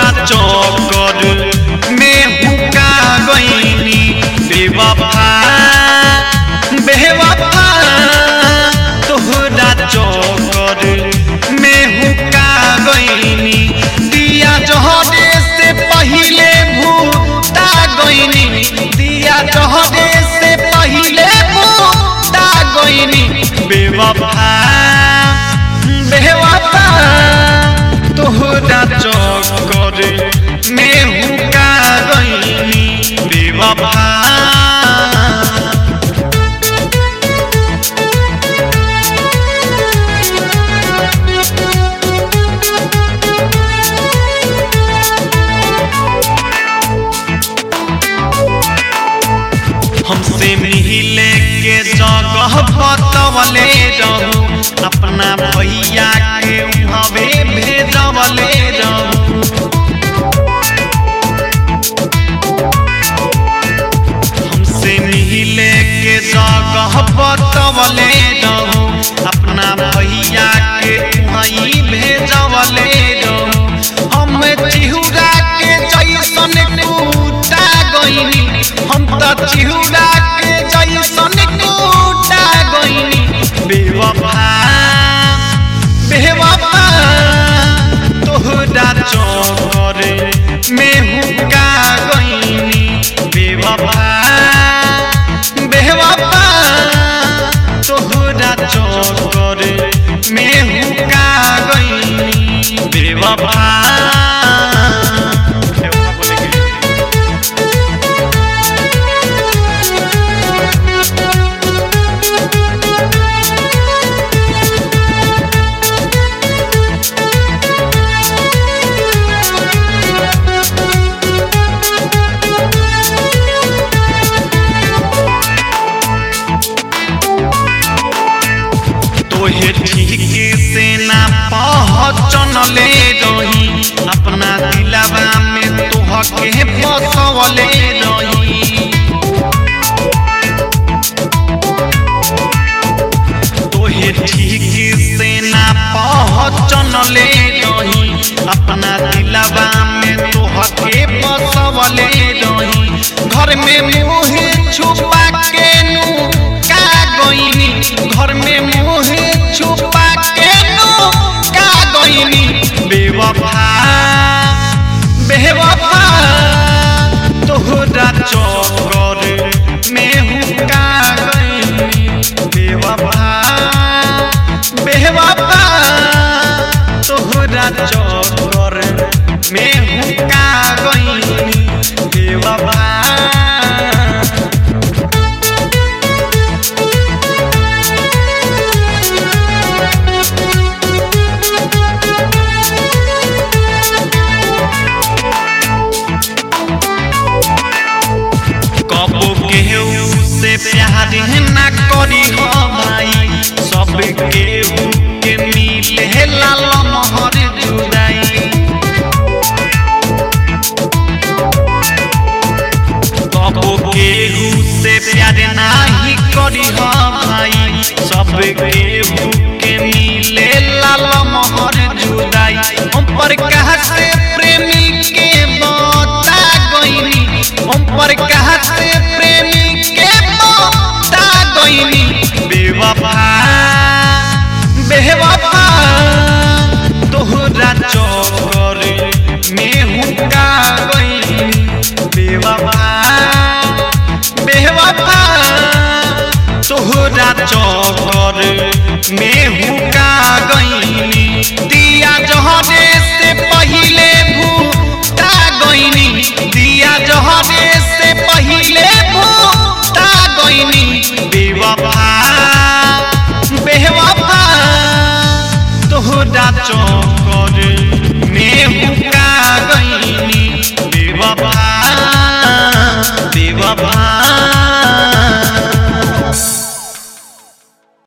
तोहरा चौकर में हुका गईनी बेवफा बेवफा तोहरा चौकर में हुका गईनी दिया जहरे से पहिले भूता गईनी दिया जहरे से पहिले भूता गईनी बेवफा बेवफा तोहरा चौकर में हुका गईनी बेवफा हमसे मिले के जगह बतवले रहू अपना भैया के हवे भेजवले रहू हमसे मिले के जगह बतवले रहू अपना भैया के वहीं भेजवले रहू हम चिहुरा के जैसन कूटा गईनी हम त चिहुरा के जैसन कूटा गईनी बेवफा बेवफा तोहरा चौकर में हुका गईनी बेवफा बेवफा तोहरा चौकर में हुका गईनी बेवफा बेवफा बोले के तोहे ठीक से ना पहचनले रही अपना दिलवा में तोहके बसवले रही तोहे ठीक से ना पहचनले रही अपना दिलवा में तोहके बसवले रही घर में मुहे छुपा के नु का गईनी घर में मुहे छुपा के नु का गईनी बेवफा बेवफा तोहरा चौकर में हुका गईनी बेवफा बेवफा तोहरा चौकर में हुका गईनी बेवफा कबो केहू से प्यार ना करी हो भाई सब केहू के मिले लाल मोहर जुदाई कबो केहू से प्यार नाही करी हो भाई सब केहू के मिले लाल मोहर जुदाई हम पर कहा से प्रेमी के बता गईनी हम पर कहा से प्रेमी के बता गईनी बेवफा बेवफा तोहरा चौकर में हुका गईनी बेवफा बेवफा तोहरा चौकर में